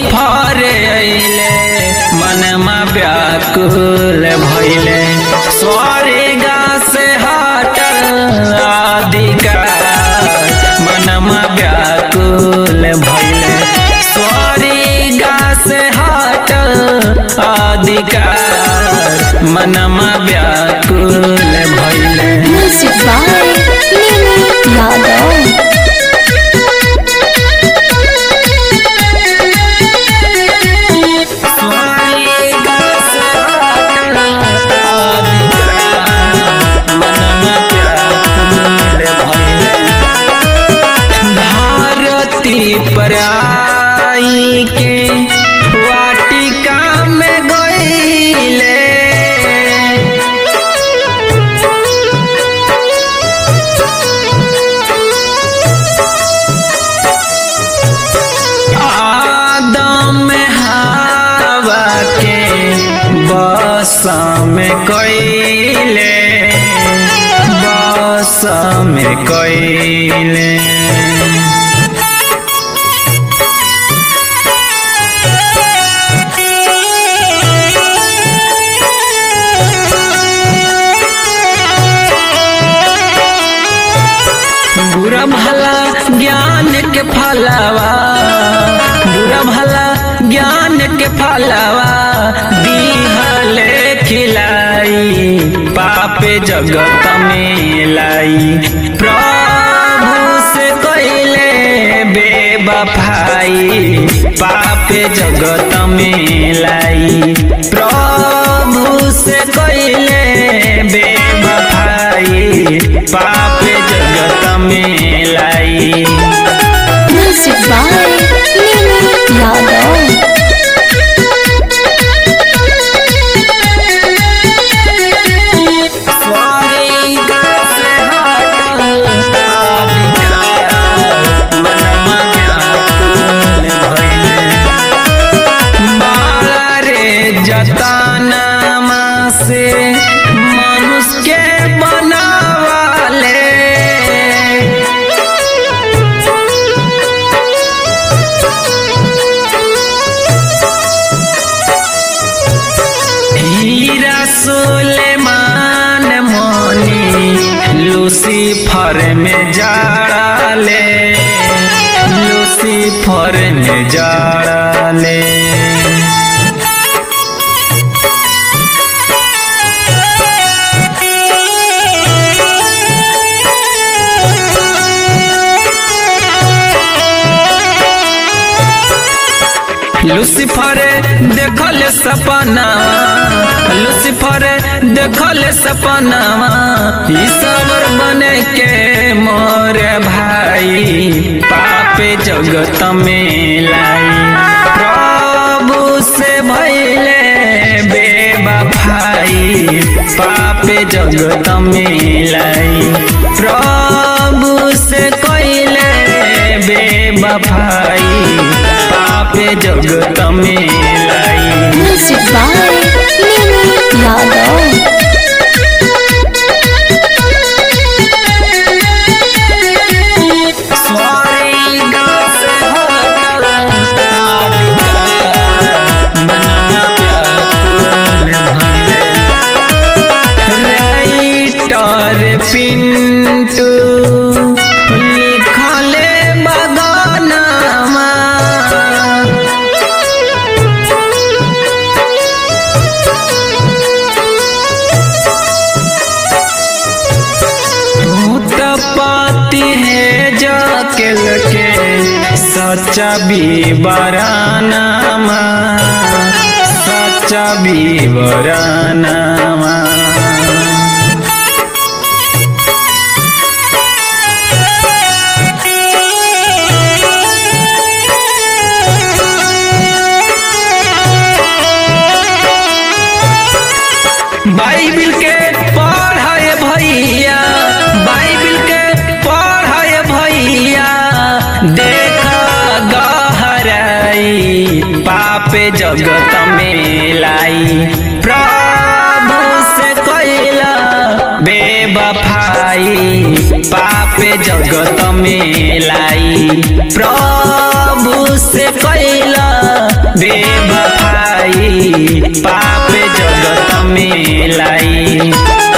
फरे अइले मनमा व्याकुल भइले स्वर्गा से हटल अधिकार मनमा व्याकुल भइले स्वर्गा से हटल अधिकार मनमा व्याकुल भइले Music by Mimi Yadav. स्वर्गा से हटल अधिकार मनमा व्याकुल भइले भारती पर आई के वाटिका में गईले आदम हवा के बस में कईले बस में कईले बुरा भला ज्ञान के फलावा बुरा भला ज्ञान के फलावा दीहले खिलाई पापे जगत में लाई प्रभु से कइले बेबफाई पापे जगत में लाई प्रभु से कइले बेबफाई पापे जगत में लाई Music by Mimi Yadav. स्वर्ग से हटल अधिकार, मनमा व्याकुल भइले। बाला रे जतनामा से मनुष्य के बनावाले हीरा सुलेमान मोनी लूसीफर में जाड़ाले लूसीफर में जाड़ाले लूसीफर देखल सपना लूसीफर देखल सपना ईश्वर बने के मोर भाई पापे जगत में लाई प्रभु से भैले बेबफाई पापे जगत में लाई प्रभु से कइले बेबफाई पापे जगत में लाई Music by Mimi Yadav. स्वर्ग से हटल अधिकार, मनमा व्याकुल भइले। राइटर पिंटू लिखले बगानमा भूतपाती है जाके लके सच्चा बीबरानामा सच्चा बीबरानामा बाइबिल के पढ़ाए भैया बाइबिल के पढ़ाए भैया देख गहराई पापे जगत में लाई प्रभु से कैला बेबफाई पापे जगत में लाई प्रभु से कैला बेवफाई पाप जगत में लाई